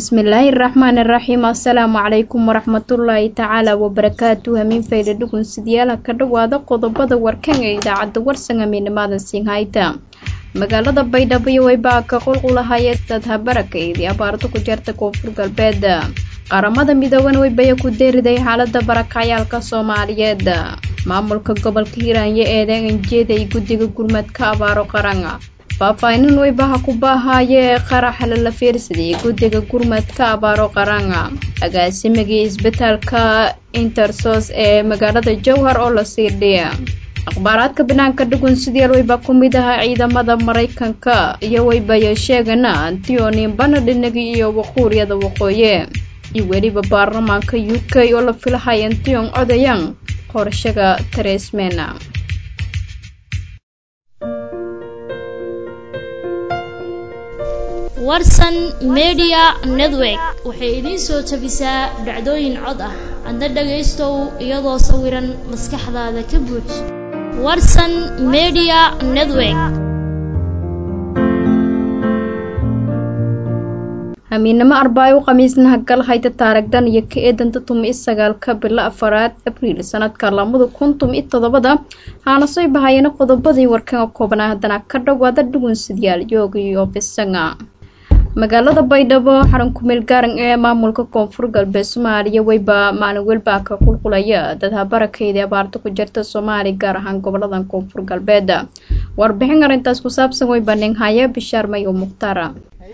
bismillaahi raxmaan iraxiim assalaamu calaykum waraxmatullaahi tacaala wabarakaatu hamiin fayda dhugun sidyaala ka dhowaada qodobada warkan ee idaacadda warsan hamiinimaadan siinhayta magaalada baydhabo waybaa ka qulqulahaya dad habarakaydii abaarto ku jarta koonfur galbeed qaramada midooban waybaya ku deeriday xaalada barakacayaalka soomaaliyeed maamulka gobolka hiiraanya eedean anjeeda iyo guddiga gurmadka abaaro qaran faahfaahinan weybaha ku baahaaye ee qaraxa lala fiirsaday guddiga gurmadka abaaro qaranga agaasimagii isbitaalka intersos ee magaalada jowhar oo la siidhiya akhbaaraadka banaanka dhugun sideal weyba ku mid ahaa ciidamada maraykanka iyo weybaya sheegana antioninbana dhinagi iyo waquuriyada waqooyi iyo weliba baarlamaanka u k oo la filahay antion odayan qorshaga teresmena warsan media network waxay idiin soo tabisaa dhacdooyin cod ah adna dhagaystow iyadoo sawiran maskaxdaada ka buuj warsan media network hamiinamo arbaayo khamiisnaha gal hayta taaragdan iyo ka eedanta tumi sagaalka bilo afaraad abriil sanadka lamada kun tumi todobada haana soo bahayana qodobadii warkanga koobnaa haddana ka dhowaada dhugun sidyaal yooga iyo bisanga magaalada baydhabo xarun kumeel gaaran ee maamulka koonfur galbeed soomaaliya weyba maalin welbaa ka qulqulaya dad habarakaydii abaarta ku jirta soomaaliya gaar ahaan goboladan koonfur galbeed warbixin arrintaas ku saabsan weyba ninhaya bishaar mayo mukhtaara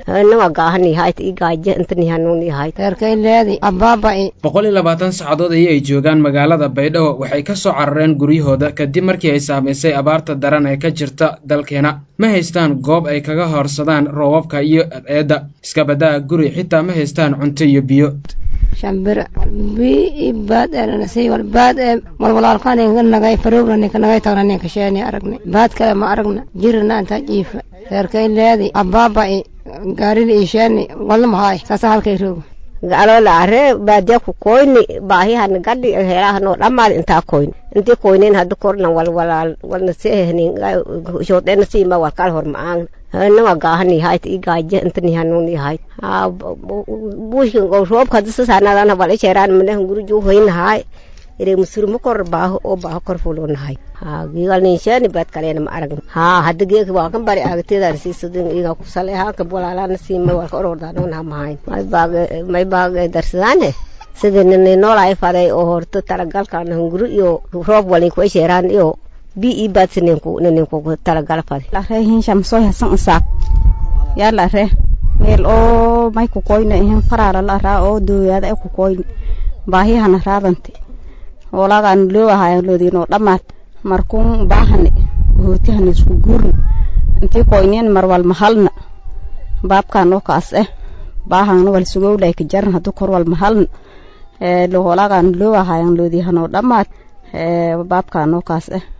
boqol iyo labaatan saacadood ayay ay joogaan magaalada baydhabo waxay ka soo carareen guryahooda kadib markii ay saamaysay abaarta daran ee ka jirta dalkeena ma haystaan goob ay kaga horsadaan roobabka iyo eedda iska baddaa guri xitaa ma haystaan cunto iyo biyo shambira bii baad elanasay wal baad ee walwalaalkaninka nagay farownaninka nagay tagnaninka sheeni aragne baad kale ma aragna jirina intaa jiifa reerkay leedi abaabai gaarida isheeni walna mahaay saasa halkay roogo galola are baadiya ku koyni baahihana gadhi helahanoo dhammaad intaa koyni intii koynin hada korna walwalaal walna seehnin shoodena siima walkal hor maang nawa gaahani hayt i gaaje intani hanuni hayt ha bushkin go roobka hada sasanadana wal icheraan mane hunguru ju hoyna hay ire musuru mukor baaho oo baaho kor fulona hay ha gigal nin shani bad kalena ma arag ha hada geek waa kan bari agteedar siisadin iga ku sale ha ka bolalana siima walka orordaano na mahayn may baag may baag darsadane sida nin noolay faday oo horto talagalkan hunguru iyo roob walin ku icheraan iyo bi i baad sininku ninku talagal faday la re hin shamsoy hasan isaaq yaa la re meel oo may ku koyna ihin faraara la raa oo dooyaada ay ku koyna baahiyahana raadanti hoolagaan loo ahayan loodiinoo dhammaad markuun baahane hootihana isku guurna intii koyneen marwal mahalna baabkaan oo kaas eh baahana wal sugowlay ka jaran hadduu kor wal mahalna hoolaagaan loo ahayan loodiihanoo dhammaad baabkaan oo kaas eh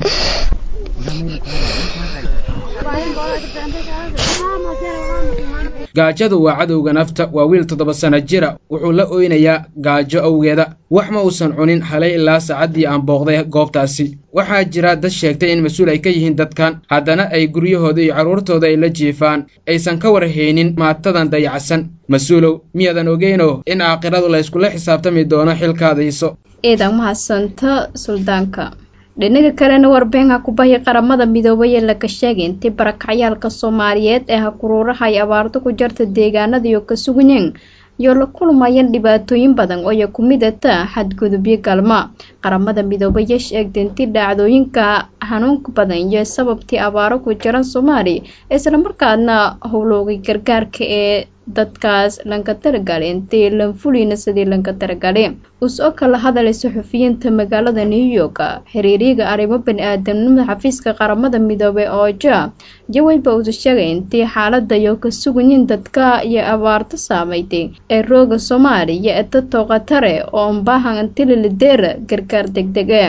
gaajadu waa cadowga nafta waa wiil toddoba sana jira wuxuu la oynayaa gaajo awgeeda wax ma uusan cunin halay ilaa saacaddii aan booqday goobtaasi waxaa jira dad sheegtay in mas-uul ay ka yihiin dadkan haddana ay guryahooda iyo carruurtooda ay la jiifaan aysan ka warhaynin maatadan dayacsan mas-uulow miyaadan ogeyno in aakhiradu layskula xisaabtami doono xilkaadayso eedan mahadsanta suldaanka dhinaga kalena warbixinka kubahya qaramada midoobay ee laga sheegay intii barakacyaalka soomaaliyeed ee hakuruuraha ay abaarto ku jarta deegaanadiiyo ka suganyeen iyo la kulmayeen dhibaatooyin badan oo ay ku midata xadgudubyo galma qaramada midoobay ee sheegtay intii dhacdooyinka xanuunka badan iyo sababtii abaaro ku jiran soomaaliya islamarkaadna howloogay gargaarka ee dadkaas lanka taragale intay lanfulina sidii lanka taragale us-oo kala hadalay saxufiyiinta magaalada new york xiriiriyaga arrimo bani-aadamnimada xafiiska qaramada midoobey ooja jawayba usu sheegay intii xaalada iyo ka sugayin dadka iyo abaarto saameydey ee rooga soomaaliya eta tooqatare oo ambaahan antililideera gargaar degdege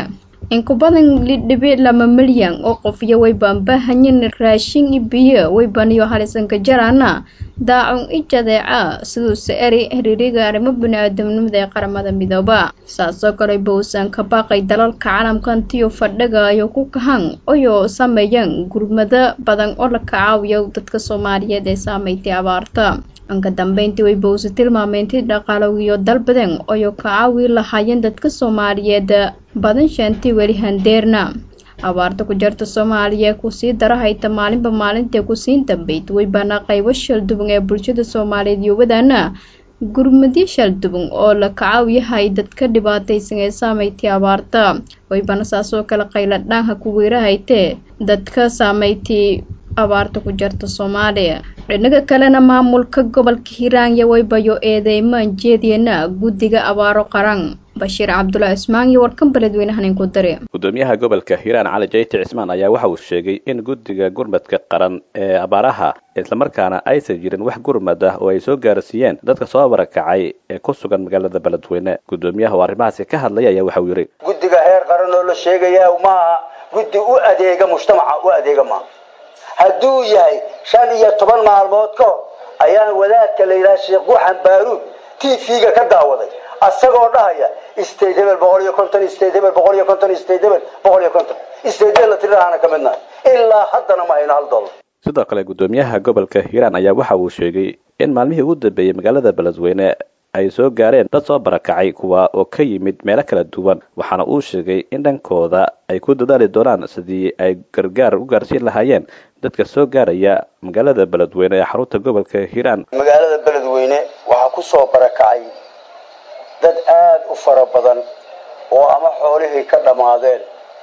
in ku badan lidhibic lama milyan oo qof iyo wayban bahanyin raashin i biyo waybaniyo halisanka jaraana daacun i jadeeca siduuse eri xiriiriga arrimo bini-aadamnimada ee qaramada midooba saasoo kale bowsan ka baaqay dalalka caalamkantiyo fadhiga ayo ku kahan oyoo sameeyeen gurmado badan oo la kacaawiyo dadka soomaaliyeed ee saameystay abaarta anka dambeyntii way bowse tilmaameyntii dhaqaalowiyo dalbaden oyoo ka caawi lahaayeen dadka soomaaliyeed badan shaantii weli handeerna abaarta ku jarta soomaaliya kusii dara hayta maalinba maalintae kusiin dambeyd waybaana qaybo shalduban ee bulshada soomaaliyeed iyo wadaana gurmadyo shalduban oo la kacaawiyahay dadka dhibaataysan ee saameystay abaarta waybana saasoo kale qayla dhaanha ku weerahaytee dadka saameystay abaarta ku jarta soomaaliya dhinaga kalena maamulka gobolka hiiraanya waybayo eedeymaan jeediyana guddiga abaaro qaran bashiir cabdulaahi cismaan iyo warkan beledweynahan inku dare gudoomiyaha gobolka hiiraan cali jayti cismaan ayaa waxa uu sheegay in guddiga gurmadka qaran ee abaaraha islamarkaana aysan jirin wax gurmad ah oo ay soo gaarsiiyeen dadka soo barakacay ee ku sugan magaalada beledweyne gudoomiyaha oo arrimahaasi ka hadlaya ayaa waxa uu yidhi guddiga heer qaran oo la sheegaya maaha guddi u adeega mujtamaca u adeega maaha hadduu yahay shan iyo toban maalmood ka hor ayaan wadaadka la yidhaha sheekh guxan baaruud t v-ga ka daawaday asagoo dhahaya state hebel boqol iyo konton state hebel boqol iyo konton state hebel boqol iyo konton state la tiradaana ka midnahay ilaa haddana ma hayno hal dollar sidoo kale gudoomiyaha gobolka hiiraan ayaa waxa uu sheegay in maalmihii ugu dambeeyey magaalada beledweyne ay soo gaareen dad soo barakacay kuwa oo ka yimid meelo kala duwan waxaana uu sheegay in dhankooda ay ku dadaali doonaan sidii ay gargaar u gaarsiin lahaayeen dadka soo gaaraya magaalada beledweyne ee xarunta gobolka hiiraan magaalada beledweyne waxaa ku soo barakacay dad aada u fara badan oo ama xoolihii ka dhammaadeen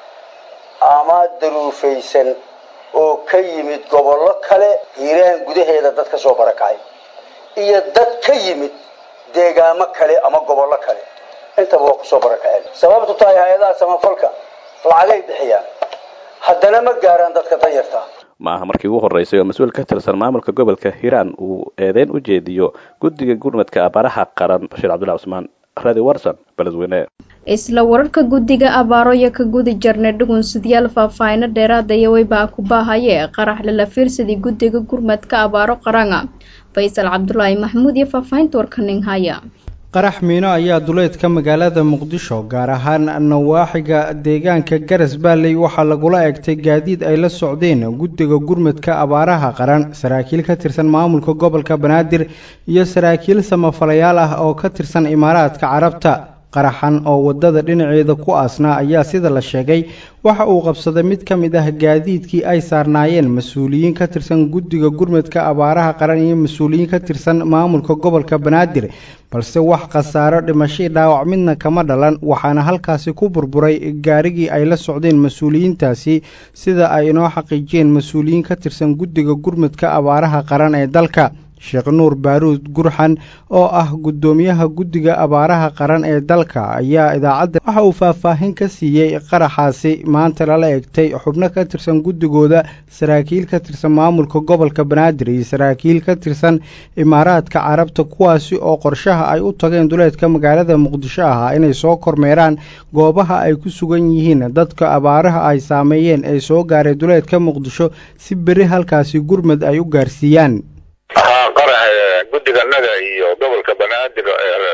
ama daruufaysan oo ka yimid gobollo kale hiiraan gudaheeda dad ka soo barakacay iyo dad ka yimid deegaamo kale ama gobollo kale intaba waa kusoo barakaceen sababtu tahay hay-adaha samafalka lacagay bixiyaan haddana ma gaaraan dadka danyartaa ma aha markii ugu horreysay oo mas-uul ka tirsan maamulka gobolka hiiraan uu eedeyn u jeediyo guddiga gurmadka abaaraha qaran bashiir cabdullahi cusmaan radi warson beledweyne isla wararka guddiga abaaro iyo ka gudi jarnay dhugunsidyaal faahfaahino dheeraada iyo weybaa ku baahaye qarax lala fiirsadii guddiga gurmadka abaaro qarana faysal cabdulaahi maxamuud iyo faahfaahinta warkaning haya qarax miino ayaa duleedka magaalada muqdisho gaar ahaan nawaaxiga deegaanka garas baalley waxaa lagula egtay gaadiid ay la socdeen guddiga gurmadka abaaraha qaran saraakiil ka tirsan maamulka gobolka banaadir iyo saraakiil samafalayaal ah oo ka tirsan imaaraadka carabta qaraxan oo waddada dhinaceeda ku aasnaa ayaa sida la sheegay waxa uu qabsaday mid ka mid ah gaadiidkii ay saarnaayeen mas-uuliyiin ka tirsan guddiga gurmadka abaaraha qaran iyo mas-uuliyiin ka tirsan maamulka gobolka banaadir balse wax khasaaro dhimashii dhaawac midna kama dhalan waxaana halkaasi ku burburay gaarigii ay la socdeen mas-uuliyiintaasi sida ay inoo xaqiijiyeen mas-uuliyiin ka tirsan guddiga gurmadka abaaraha qaran ee dalka sheekh nuur baaruud gurxan oo ah guddoomiyaha guddiga abaaraha qaran ee dalka ayaa idaacadda waxa uu faahfaahin ka siiyey qaraxaasi maanta lala egtay xubno ka tirsan guddigooda saraakiil ka tirsan maamulka gobolka banaadir iyo saraakiil ka tirsan imaaraadka carabta kuwaasi oo qorshaha ay u tageen duleedka magaalada muqdisho ahaa inay soo kormeeraan goobaha ay ku sugan yihiin dadka abaaraha ay saameeyeen ee soo gaaray duleedka muqdisho si beri halkaasi gurmad ay u gaarsiiyaan haa qarax guddiganaga iyo gobolka banaadir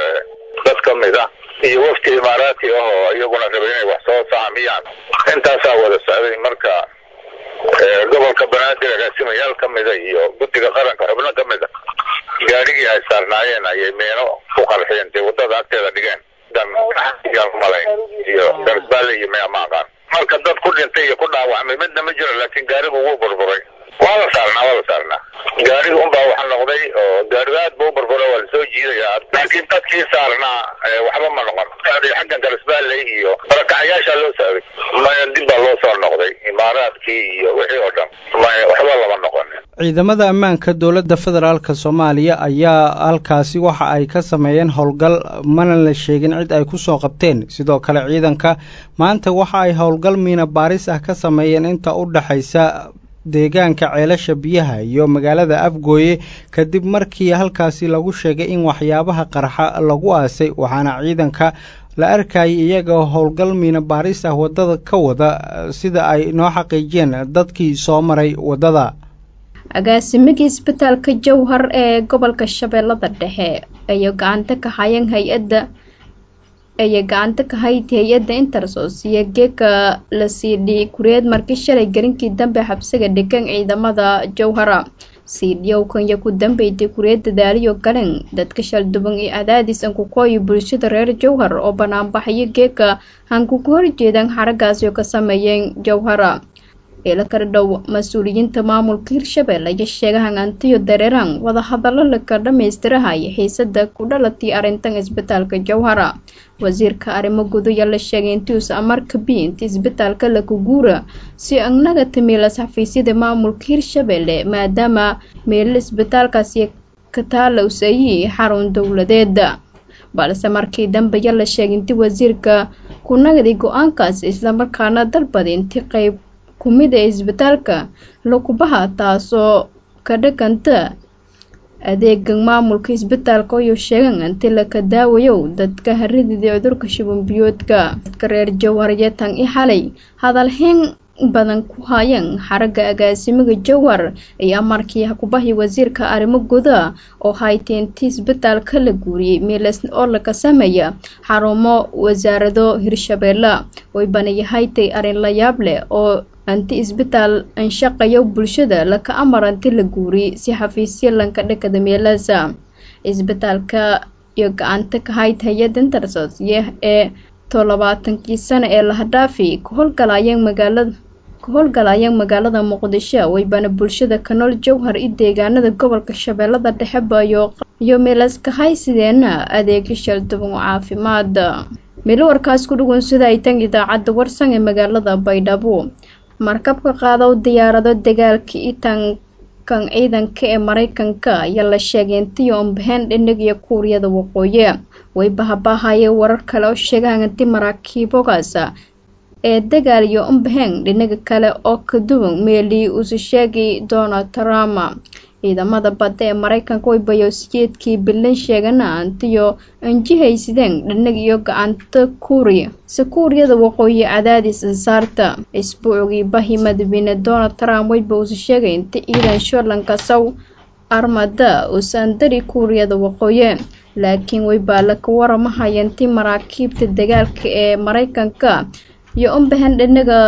dad ka mid ah iyo wafti imaaraadki ahoo iyaguna rabay inay wax soo saamiyaan intaasaa wada socday marka gobolka banaadir agaasimayaal ka mida iyo guddiga qaranka xubno ka mid a gaarigii ay saarnaayeen ayay meeno ku qarxiyeen dee waddada agteeda dhigeen malay iyo garsbaale iyo mea ma aqaan marka dad ku dhintay iyo ku dhaawacmay midna ma jiro laakiin gaarigu wuu burburay waa la saarnaa waa la saarnaa gaariga unbaa waxa noqday oo gaariga aad ba u burbura waa lasoo jiidayaa laakiin dadkii saarnaa waxba ma noqon xaggan garisbaalley iyo barakacayaashaa loo socday maya dib baa loo soo noqday imaaraadkii iyo wixii oo dhan maya waxba lama noqonin ciidamada ammaanka dowladda federaalk soomaaliya ayaa halkaasi waxa ay ka sameeyeen howlgal mana la sheegin cid ay ku soo qabteen sidoo kale ciidanka maanta waxa ay howlgal miina baaris ah ka sameeyeen inta u dhexaysa deegaanka ceelasha biyaha iyo magaalada afgooye kadib markii halkaasi lagu sheegay in waxyaabaha qarxa lagu aasay waxaana ciidanka la arkayay iyagoo howlgal miina baaris ah waddada ka wada sida ay noo xaqiijiyeen dadkii soo maray waddada agaasimigii isbitaalka jowhar ee gobolka shabeellada dhexe ayay gacanta ka hayeen hay-adda ayay gacanta ka hayd hay-adda intersos iyo geeka la siidhi kureed markii shalay garinkii dambe xabsiga dhegan ciidamada jowhara siidhiyowkan iyo ku dambeydii kureed dadaaliyo galeen dadka shalduban iyo cadaadis an ku kooyi bulshada reer jowhar oo banaanbaxayo geeka hanku ku horjeedaan xaragaasi oo ka sameeyeen jowhara ila kala dhow mas-uuliyiinta maamulka hirshabelle iyo sheegahan antiyo dareeraan wadahadallo laka dhammaystirahay xiisada ku dhalatay arrintan isbitaalka jowhara wasiirka arrimo guduya la sheegay intiuusa amarka bi inta isbitaalka laku guura si annaga timiilas xafiisyada maamulka hirshabelle maadaama meelal isbitaalkaasi ka taalowsayi xarun dowladeeda balse markii dambeya la sheegay inti wasiirka ku nagday go-aankaas islamarkaana dalbada inti qeyb kumid ee isbitaalka lakubaha taasoo ka dhaganta adeegan maamulka isbitaalka ayuu sheegan inti laka daawayow dadka haridida cudurka shubanbiyoodka dadka reer jowhar tan i xalay hadalhayn badan ku hayeen xaragga agaasimiga jowhar ayaa markii hakubahi wasiirka arrimo guda oo haytay inti isbitaalka la guuriyey miilas oo laka sameeya xarumo wasaarado hirshabeelle way banayahaytay arrin la yaab leh oo anti isbitaal anshaqayo bulshada laka amar anti la guuriyey si xafiisyo lanka dhakada meelaasa isbitaalka iyo gacanta ka hayd hay-adda intersos iyo ee toddobaatankii sano ee lahadhaafi ka howlgalayeen magaalada ka howlgalayeen magaalada muqdisho waybana bulshada ka nool jowhar i deegaanada gobolka shabeellada dhexeba iyo meelaska haysideena adeegyo shalduban oo caafimaad meel warkaas ku dhugun sida ay tan idaacadda warsan ee magaalada baydhabo markabka qaadaw diyaarado dagaalka itankan ciidanka ee maraykanka ayaa la sheegay intii ombaheen dhinag iyo kuuriyada waqooyi way bahabahayeen warar kale oo sheegaan inti maraakiibogaas ee dagaal iyo ombaheen dhinaga kale oo ka duwan meelii uusa sheegay donald trump ciidamada badda ee maraykanka way bayosijeedkii bilan sheegana antiyo anjihaysideen dhanag iyo gacanta kuuriya si kuuriyada waqooyi cadaadis ansaarta isbuucgii bahi madaxweyne donald trump wayba uusa sheegay inta ciidan shoorlanka saw armada uusan dari kuuriyada waqooyi laakiin waybaa laka waramahaya inti maraakiibta dagaalka ee maraykanka iyo umbahan dhanaga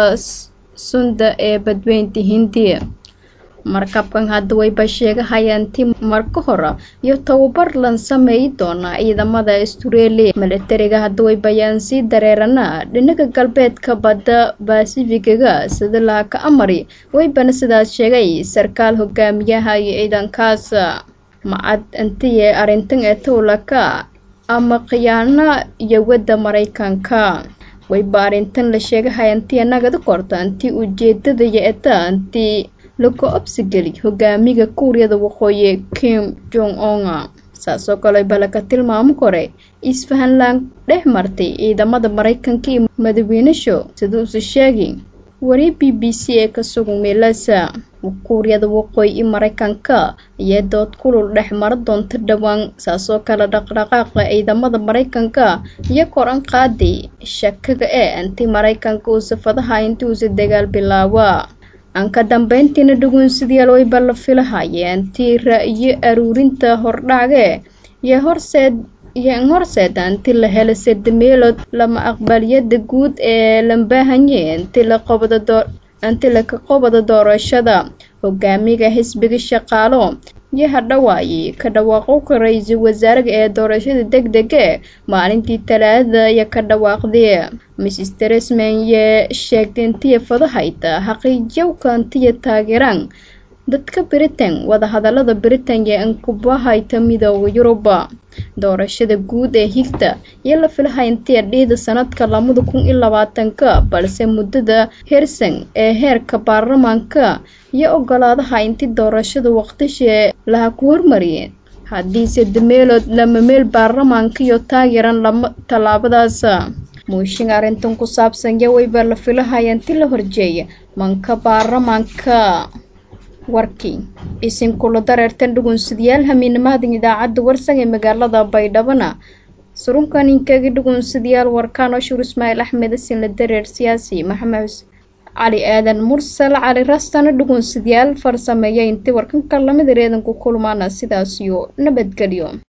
sunda ee badweynta hindiya markabkan hadda wayba sheegahayaan ti marka hore iyo tababar lan sameeyi doonaa ciidamada astureeliya milatariga hadda waybayaan sii dareerana dhinaga galbeedka badda basifigaga sida laaka amari waybana sidaas sheegay sarkaal hogaamiyaha iyo ciidankaas macad intiye arrintan ee towlaka ama khiyaana iyo wadda maraykanka wayba arrintan la sheegahaya intii nagada korta intii ujeedada iyo eta intii lagu obsigeli hogaamiga kuuriyada waqooyi kim jong onga saasoo kale balaka tilmaamo kore isfahanlaan dhex martay ciidamada maraykanka iyo madaxweynesho siduusa sheegi wari b b c ee ka sugan meelasa kuuriyada waqooyi iyo maraykanka iyo dood kulul dhex mara doonta dhowaan saasoo kale dhaqdhaqaaqa ciidamada maraykanka iyo koran qaaday shakaga ee intii maraykanka uu safadaha intii uusa dagaal bilaaba aan ka dambeyntiina dhugunsidayaal wayba la filahaya intii ra-iyo aruurinta hordhacge iyo horseed iyo in horseeda inti la helo sirdameelood lama aqbaliyada guud ee lambahanye inti la qobda doo inti laka qobada doorashada hogaamiga xisbiga shaqaalo iyo hadhawaaye ka dhawaaqowka ra-iisul wasaaraga ee doorashada deg dege maalintii talaadada iyo ka dhawaaqdee mrs teresman yee sheegtay intiya fadahayta xaqiijyowka intiya taageeraan dadka britain wadahadalada britain ee inkubahayta midooda yuruba doorashada guud ee higta iyo la filahay intiya dhiida sanadka labada kun iyo labaatanka balse muddada hersan ee heerka baarlamaanka iyo ogolaadaha inti doorashada waqtishee laha ku hormariyeen haddiise dameelood lama meel baarlamaanka iyo taageeran lama tallaabadaas muushin arrintan ku saabsan yawayba la filahaya inti la horjeeya manka baarlamaanka warkii isinkula dareertan dhugunsidayaal hamiinamahadan idaacadda warsan ee magaalada baydhabana surunkan inkagi dhugunsidayaal warkaan oo shur ismaaciil axmed asinla dareer siyaasi maxamed cali aadan mursal cali rastana dhugunsidayaal farsameeya intii warkanka lamid reedanku kulmaana sidaas iyo nabadgelyo